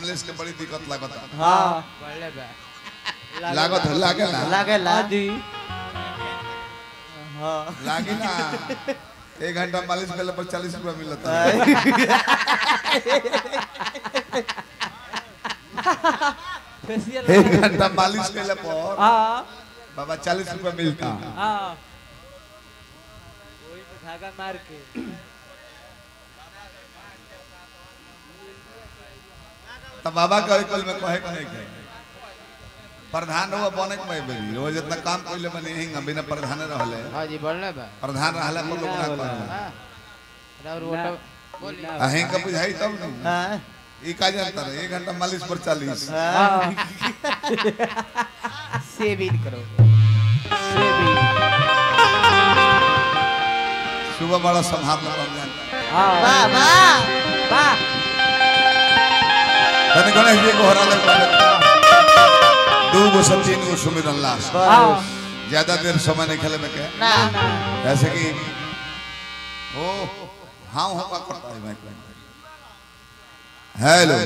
कमलेश के बड़ी दिक्कत लागत हाँ बढ़ले बा लागत लागे ना लागेला हाँ जी हाँ लागी ना एक घंटा मालिश करले पर चालीस रुपया मिलता है फेसियल एक घंटा मालिश करले पर हाँ बाबा चालीस रुपया मिलता हाँ वही पे धागा मार के तो बाबा के कल में कहे के नहीं कहे प्रधान हुआ बने के मैं बेरी रोज इतना काम कइले बने हिंग बिना प्रधान रहले हाँ जी बढ़ले बा प्रधान रहले पर लोग ना होला। करले हाँ और वोट बोली ना। अहें का बुझाई तब न हाँ ई का जानता रहे एक घंटा मालिश पर चालीस हाँ सेविंग करो से भी सुबह बड़ा संभावना बन जाता हाँ वाह वाह वाह तने गणेश जी को हरा लग दो गो सब तीन गो सुमिरन लाश हाँ ज्यादा देर समय नहीं खेले में के ना जैसे कि ओ हाँ हाँ का करता है माइक में हेलो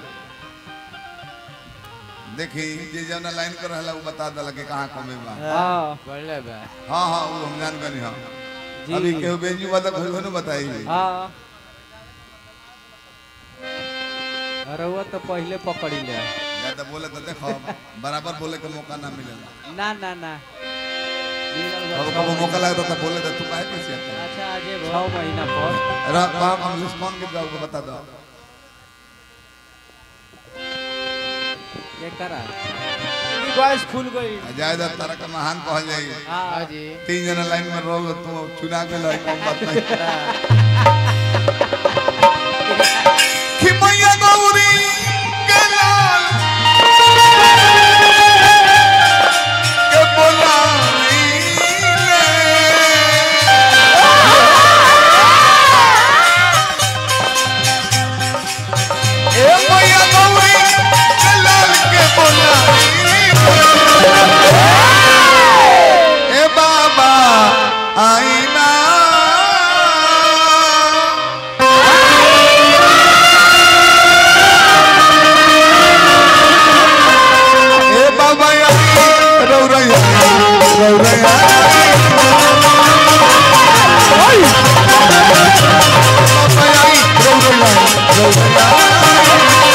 देखी जे जौना लाइन कर रहला वो बता दला कि कहाँ कमे बा हाँ बढ़ले बा हाँ हाँ वो हम जान गनी हाँ जी अभी केहू बेंजू वाला कोई हो न बताई हाँ अरे वो तो पहले पकड़ी ले ज्यादा बोले तो देखो बराबर बोले के मौका ना मिलेला ना ना ना अब कब मौका लगता तो बोले तो तू काहे कैसे आता अच्छा आजे छह महीना पर रा काम हम कौन के जाओ बता दो ये करा गैस खुल गई जायदा तारा का महान कह जाई हाँ हाँ जी तीन जना लाइन में रहो तू चुना के लाई कौन बात नहीं कि मैया गौरी के लाल के बोलाई ले ए मैया गौरी के लाल के बोलाई ले ए बाबा आईना ए बाबा आई रौरैया रौरैया बाबा आई रौरैया रौरैया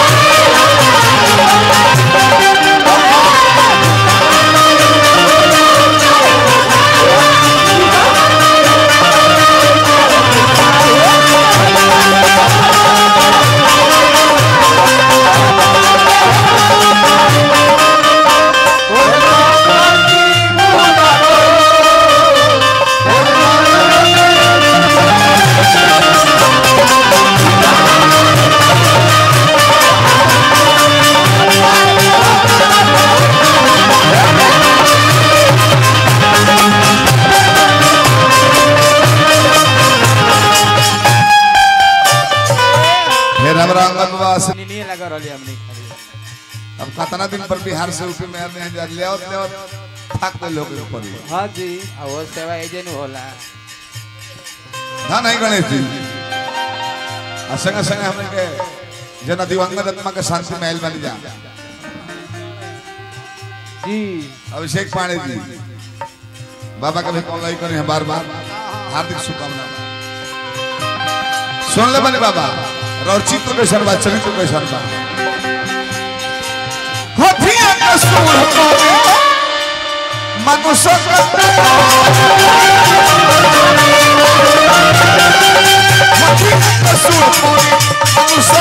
फिर हमरा अंगनवास नहीं लगा रही हमने अब कितना दिन पर बिहार से यूपी में आते हैं जा ले और ले और थक गए लोग पड़ी हाँ जी और वो सेवा एजेंट होला ना नहीं गणेश जी आ संगे संगे हमने के जना दिवंगत आत्मा के शांति महल बन जा जी अभिषेक पांडे जी बाबा का भी कॉल नहीं करें बार बार हार्दिक शुभकामना सुन ले बने बाबा और चित्र के शर्मा चरित्र के शर्मा हथिया का सूर पावे मनुष्य का हथिया का सूर पावे मनुष्य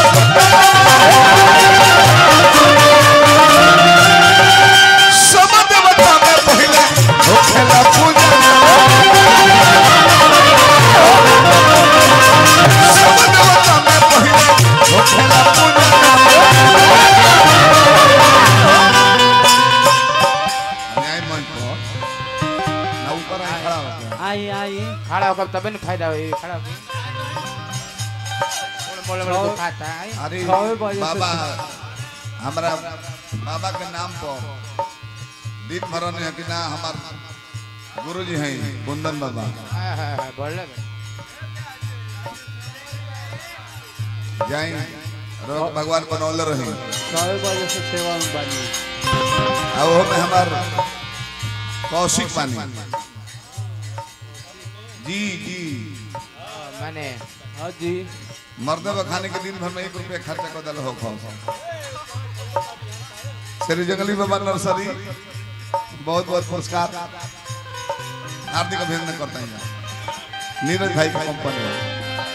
का सब देवता में पहले होखेला पूजा सब देवता में पहले होखेला पूजा न्याय मंच पर ना ऊपर आई खड़ा होके आई आई खड़ा होकर तबे न फायदा होई खड़ा होके बोले बोले छः- तो खाता है अरे छः बजे से बाबा हमरा बाबा के नाम पर दिन भरन है कि ना हमार गुरु जी हैं कुंदन बाबा हाँ हाँ हाँ बढ़ले बा जाए रोग भगवान बनौले रही छः बजे से सेवा में बानी आ वो में हमार कौशिक पानी जी जी माने हाँ जी मर्दे व खाने के दिन भर में एक रुपया खर्चा कर दल हो खो श्री जंगली बाबा नर्सरी बहुत बहुत पुरस्कार हार्दिक अभिनंदन करते हैं नीरज भाई की कंपनी है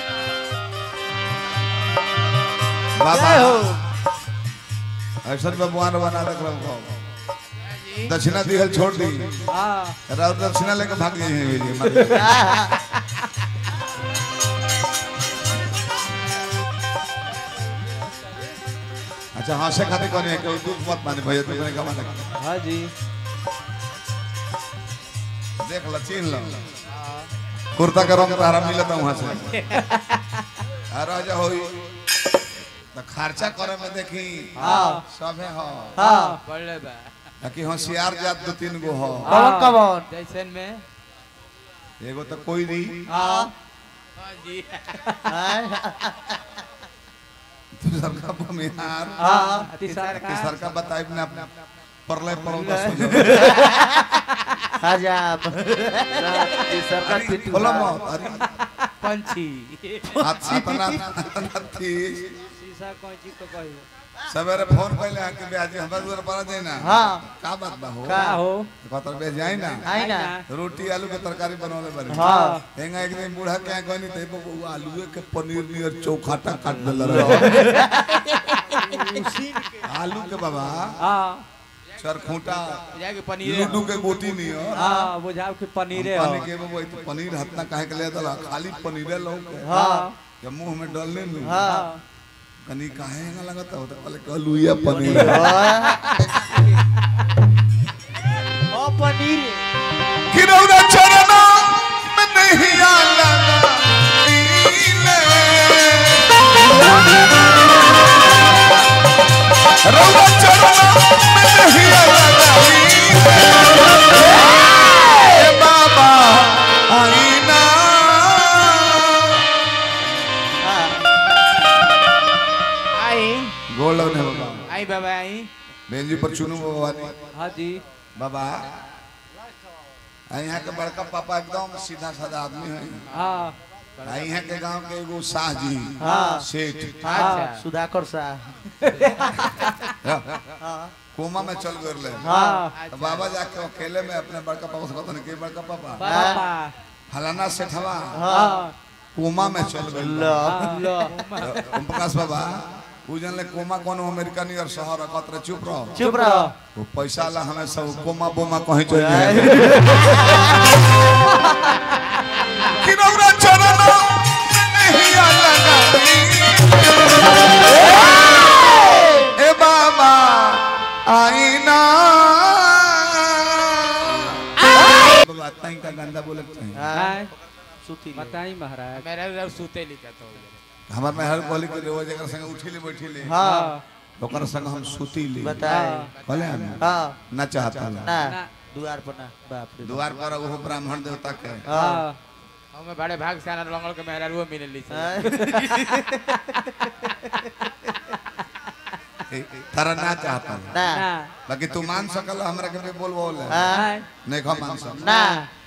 बाबा ऐसा भगवान बना देख रहा हूँ जी दक्षिणा दिहल छोड़ दी हाँ राउर दक्षिणा लेके भाग गए हैं ये मारे। अच्छा हाँ से खाते कौन है कि दुख मत माने भैया तुमने कमा लगा हाँ जी देख लो चिन्ह लो हाँ, कुर्ता का रंग तारा मिलता वहां से आ राजा होई तो खर्चा करे में देखी हाँ सबे हो हाँ पढ़ले बा कि होशियार जात दो तीन गो हो हाँ। कमन जैसन में एगो तो कोई नहीं हाँ हाँ जी दूसर का बमिहार हाँ तीसरा तीसर का बताए ना परले परोगा सोजो हजाब तीसरा बोलो मत अरे पंछी हाथ अतना अतना थी शीशा कौची तो कही सवेरे फोन पहले आके ब्याज हमरा दूर पर जाए ना हाँ का बात बा हो का हो कतर बे जाए ना आई ना रोटी आलू के तरकारी बनवले बने हाँ हेंगा एक दिन बूढ़ा क्या गनी ते बबू आलू के पनीर नियर चौखाटा काट देला रहे आलू के बाबा हाँ चरखूटा जाके पनीर लूडू के गोटी नियर हाँ बुझाओ कि पनीरे हो पानी के बबू तो पनीर हतना काहे के ले दला खाली पनीरे लो के हाँ जब मुंह में डालने नु हाँ कनी काहे हेंगा लगता हो तो कहले कहलुया पनीर ओ पनीर किरौरा चरना में नहीं आला रौरा चरना में नहीं आला बाबा आईना आई गोल ने बाबा आई बाबा आई बेंजी पर चुनू भगवानी हाँ जी बाबा आ यहाँ के बड़का पापा एकदम सीधा साधा आदमी है हाँ आ यहाँ के गांव के एगो शाह जी हाँ। सेठ अच्छा सुधाकर शाह कोमा में चल गए हाँ तो बाबा जाके अकेले में अपने बड़का पापा से कहते कि बड़का पापा पापा फलाना सेठवा हाँ कोमा में चल गए लो लो ओम प्रकाश बाबा उ जानले कोमा कोनो अमेरिका नियर शहर कहत रहे चुप रहो चुप रहो वो पैसा ला हमें सब कोमा बोमा कहीं चल जाए किनौरा चरण नहीं लगा ए बाबा आईना बाबा ताई का गंदा बोले चाहिए हाँ सुती बताई महाराज मेरा रब सूते लिखा तो हमार में हर बोली के रोज जगह संग उठी ले बैठी ले हाँ ओकर संग हम सूती ले बताए कहले हम हाँ ना चाहता ना ना। द्वार पर ना बाप रे द्वार पर वो ब्राह्मण देवता के हाँ हमें बड़े भाग से आना लंगल के मेहरा रुआ मिले ली हाँ। तारा ना चाहता ना ना बाकी तू मान सकल हमरा के भी बोल बोल हाँ नहीं खा मान सकल ना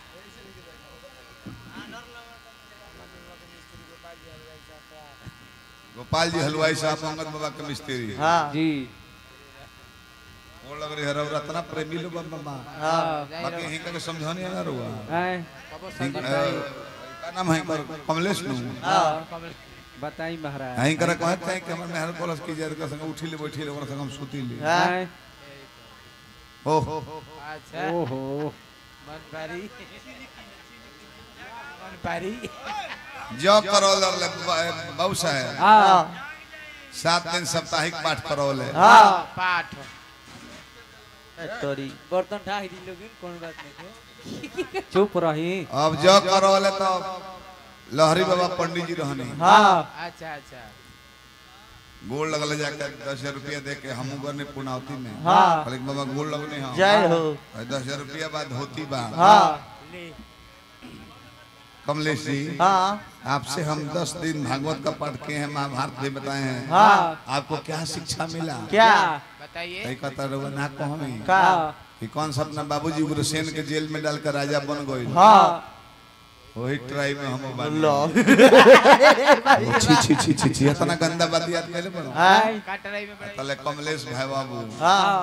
गोपाल जी हलवाई साहब अंगद बाबा के मिस्त्री हाँ जी वो लग रही है रत्ना प्रेमी लो बाबा हाँ बाकी हिंका के समझानी है ना रुआ हैं हिंक अ, का नाम है कर कमलेश नु हाँ बताई महाराज हिंक कर कहत है कि हमर मेहर कोलस की जर के संग उठी ले बैठी ले ओकर संग हम सूती ले हाँ हैं हो हो अच्छा ओहो मन पारी मन पारी जो करौल ले बाबू साहब हाँ सात दिन साप्ताहिक पाठ करौले हाँ पाठ तोरी बर्तन ढाई दी लोगिन कौन बात नहीं चुप रही अब जो करौले तो लहरी बाबा पंडित जी रहनी हाँ अच्छा अच्छा गोल लगल जाके दस रुपया दे के हमू गने पुनावती में हाँ कहले कि बाबा गोल लगने हम जय हो दस रुपया बाद होती बा हाँ ले कमलेश जी हाँ आपसे हम दस दिन भागवत का पाठ किए हैं महाभारत भी बताए हैं हाँ आपको क्या शिक्षा मिला क्या बताइए कहीं कहता रहुआ ना कहो नहीं का कि कौन सा अपना बाबूजी उग्रसेन के जेल में डालकर राजा बन गए हाँ वही ट्राई में हम बने लो छी छी छी छी छी इतना गंदा बात याद कैले बनो हाँ काटराई में बड़े तले कमलेश भाई बाबू हाँ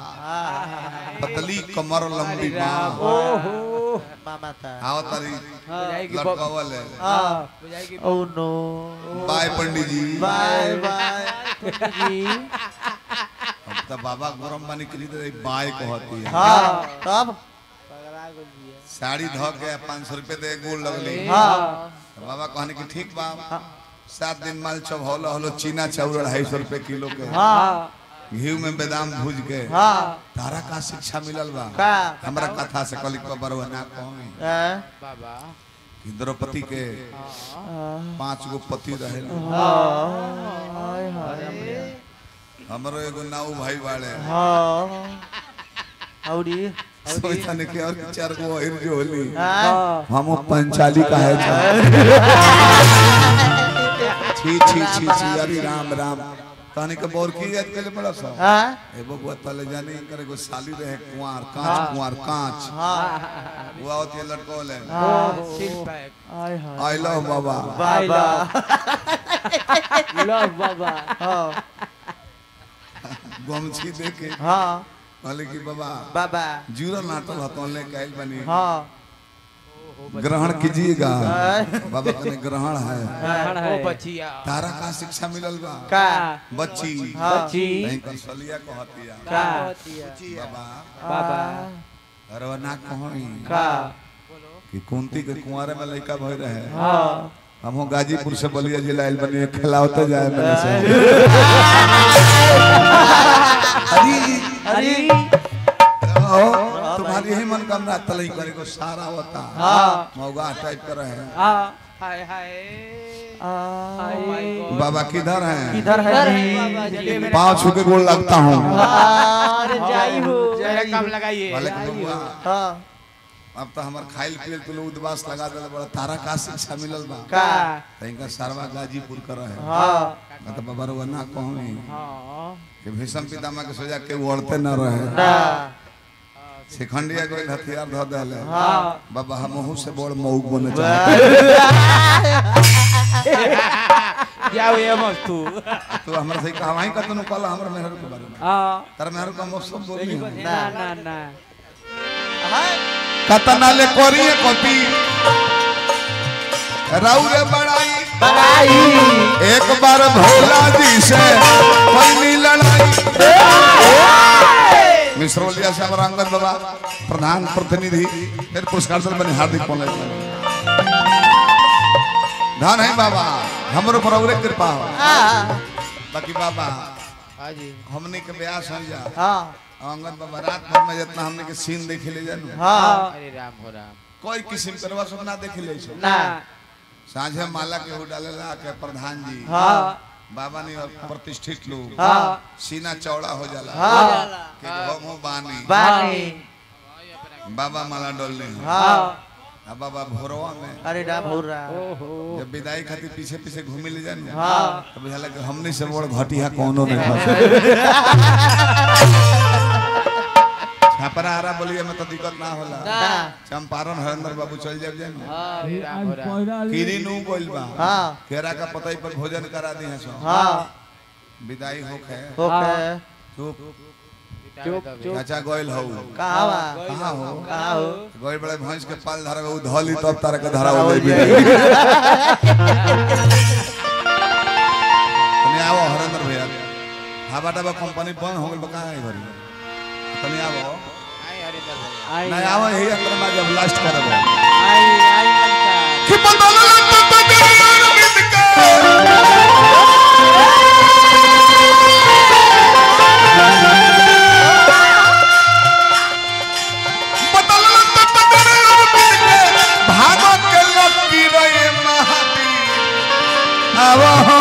पतली कमर लंबी बाह ओहो मामा था आओ तारी बुझाएगी ब- लटकावल है हाँ बुझाएगी ओ नो बाय पंडित जी बाय बाय जी अब तो बाबा गरम पानी खरीद रही बाय कहती है हाँ तब साड़ी धो के पाँच सौ रुपये दे गोल लगली हाँ तो बाबा कहने की ठीक बा सात दिन माल चौहौला हलो चीना चाउर अढ़ाई सौ रुपये किलो के हाँ घी में बादाम भूज के हाँ तारा का शिक्षा मिलल बा का हमरा कथा से कलिक पर बरवा ना कहमी हाँ बाबा कि द्रौपदी के पांच गो पति रहे हाय हाय हमरो एगो नाऊ भाई बाड़े हाँ औरी सोचने के और चार गो हिर जो होली हाँ हम पंचाली का है जा छी छी छी छी अरे राम राम कहने के बोर की याद के बड़ा सा हाँ ए बबुआ तले जाने करे को साली रहे कुंवार कांच कुंवार कांच हाँ वो आवत ये लड़को ले सिल pack hi hi I love बाबा बाबा लव बाबा हाँ गमछी देके हाँ कहले कि बाबा बाबा जीरो नाटल हतन ले कैल बनी हाँ ग्रहण कीजिएगा हाँ। बाबा कने ग्रहण है ग्रहण ओ है बचिया तारा का शिक्षा मिलल बा का बच्ची हाँ बच्ची नहीं कंसलिया कहतिया का बाबा बाबा अरे ना कहोई का कि कुंती के कुंवारे में लड़का भई रहे हाँ हमहू गाजीपुर से बलिया जिला आइल बनी खिलावते जाए मैंने से अरे अरे ओ, तुम्हारी यही मनोकामना तलई करे को सारा होता हाँ मौगा टाइप कर रहे हैं हाँ हाय हाय आ, बाबा किधर हैं किधर है जी चलिए मेरे पाँव छू के गोल लगता हूँ अरे जाई हो मेरा काम लगाइए भले के बबुआ हाँ अब तो हमार खाइल पियल तो उदबास लगा दे बड़ा तारा का शिक्षा मिलल बा का तइका सरवा गाजीपुर कर रहे हाँ मैं तो बाबा रुआ ना कहूँ हाँ कि भीषम पितामह के सोजा के उड़ते न रहे ना शिखंडिया को हथियार धो देले हाँ बाबा हमहू से बड़ मऊक बने चाहते जाओ ये मत तू तू हमरा से कहा वहीं का तनु कल हमरा मेहर के बारे में हाँ तार मेहर का हम सब बोली ना ना ना कतना ले कोरिए कॉपी राउरे बड़ाई बड़ाई एक बार भोला जी से पहली लड़ाई मिश्रोलिया से हमारा अंगद बाबा प्रधान प्रतिनिधि फिर पुरस्कार से बने हार्दिक पौले धन है बाबा हमरो पर औरे कृपा हो हाँ बाकी बाबा हाँ जी हमने के ब्याह समझा हाँ अंगद बाबा रात भर में जितना हमने के सीन देख ले जानू हाँ अरे राम हो राम कोई किस्म करवा सब ना देख ले छो ना साझे माला के हो डालेला के प्रधान जी हाँ बाबा ने प्रतिष्ठित लोग हाँ सीना चौड़ा हो जाला हाँ के गमो बानी बानी बाबा माला डोलने हाँ अब बाबा भोरवा में अरे राम हो रहा ओहो जब विदाई खातिर पीछे पीछे घूमे ले जाने हाँ तो बुझाला कि हमने से बड़ घटिया कोनो नहीं फंसे छापरा आरा बोलिए में तो दिक्कत ना होला ना चंपारण हरेंद्र बाबू चल जाब जाए अरे राम हो राम कीरी नु बोल बा हाँ केरा का पतई पर भोजन करा दी है सो हाँ विदाई होखे ओके चुप चुप चुप चाचा गोयल हो कहाँ बा कहाँ हो कहाँ हो गोयल बड़े भैंस के पाल धरा उ धली तब तारा के धरा हो जाई तनी आओ हरेंद्र भैया हवा डबा कंपनी बंद हो गइल बा कहाँ है घरी तनी आओ आई अरे दादा आई नहीं आओ यही अंदर में जब लास्ट करब आई आई आई कि बदल भागो के लकी रे महादेव आवो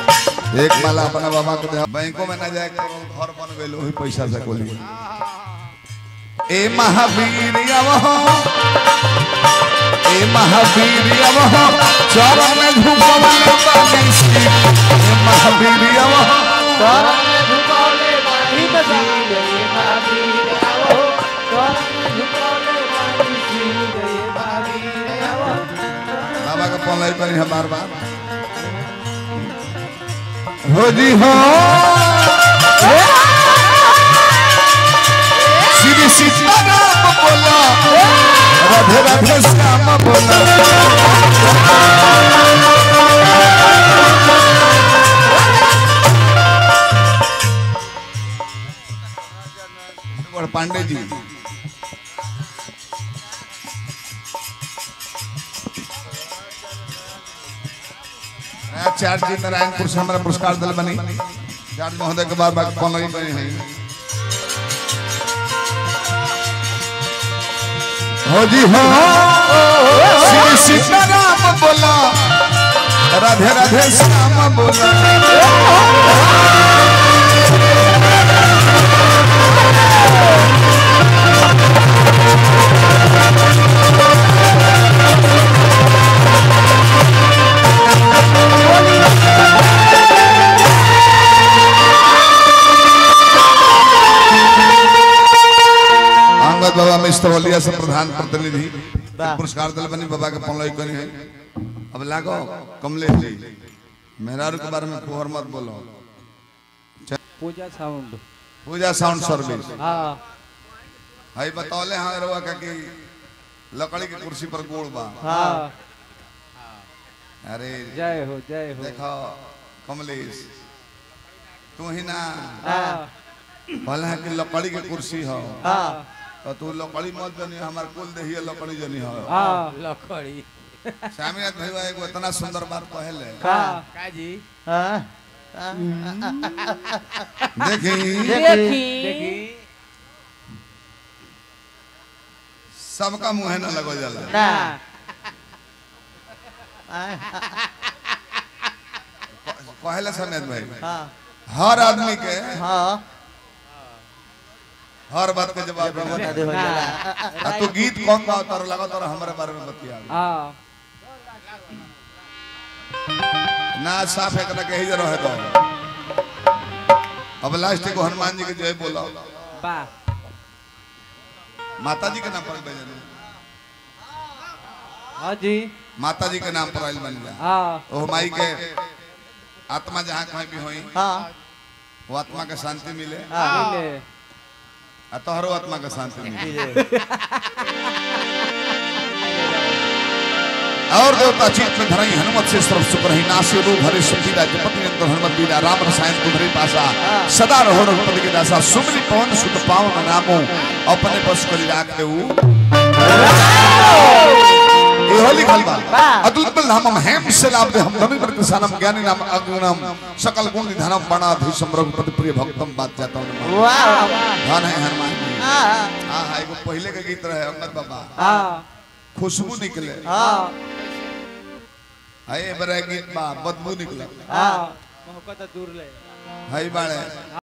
एक माला अपना बाबा के दे बैंकों में ना जाए के घर बन गइल वही पैसा से कोली ए महावीर अवहो ए महावीर अवहो चरण में झुकवा बानी सी ए महावीर अवहो चरण में झुकौले बानी सी रे महावीर आवो चरण में झुकौले बानी सी रे महावीर आवो बाबा का पलाई करी है बार बार हो जी हो श्री सीताराम बोला राधे राधे श्याम बोला और पांडे जी चार जी नारायणपुर से हमारा पुरस्कार दल बनी चार महोदय के बाद बाकी कौन लगी बनी है हो जी हो श्री सीताराम बोला राधे राधे श्याम बोला अंगद बाबा मिस्टरवलिया से प्रधान प्रतिनिधि वाह। पुरस्कार दल बनी बाबा के पौलाई करी है अब लागो कमलेश जी मेहरारू के बारे में कोहर मत बोलो Puja sound Puja sound service हाँ हई बतौले हाँ रवा का कि लकड़ी की कुर्सी पर गोड़ बा हाँ अरे जय हो जय हो देखो कमलेश तू ही ना हाँ भले है कि लकड़ी की कुर्सी हो हाँ तो तू लकड़ी मत जनी हमार कुल देही लकड़ी जनी हो हाँ लकड़ी स्वामीनाथ भैया एगो इतना सुंदर बात कहले हाँ काजी हाँ देखी देखी देखी सबका मुंह न लगो जाला ना कहले समेत भाई हाँ हर आदमी के हाँ हर बात के जवाब बता देना। दे हो जाला आ तू गीत कौन गाओ तर लगा तर हमारे बारे में बतिया हाँ ना साफ है कना कही रहे तो अब लास्ट को हनुमान जी के जय बोलो वाह माता जी के नाम पर भेजल हाँ जी माता जी के नाम पर आइल बन जा हाँ ओ माई के आत्मा जहाँ कहीं भी होई हाँ वो आत्मा के शांति मिले हाँ मिले आ तोहरो आत्मा के शांति मिले मिले और देवता चित्त में धरई हनुमत से सर्व सुख रही नासे रूप हरे सुखी राज्य पति नंदन हनुमत बीरा राम रसायन तुम्हारे पासा सदा रहो रघुपति के दासा सुमरी पवन सुत पावन नामो अपने बस करी राखे ऊ इहो लिखल बा अतुल बल नामम हेम से लाभ दे हम नमी प्रति सानम ज्ञानी नाम अगुणम सकल गुण निधानम बणाधीशम रघुपति प्रिय भक्तम बात जाता हूं वाह धन है हनुमान जी हाँ हाँ हाँ एगो पहले के गीत रहे अमर बाबा हाँ खुशबू निकले हाँ हाय बड़ा गीत बा बदबू निकले हाँ मोहब्बत दूर ले हाय बाड़े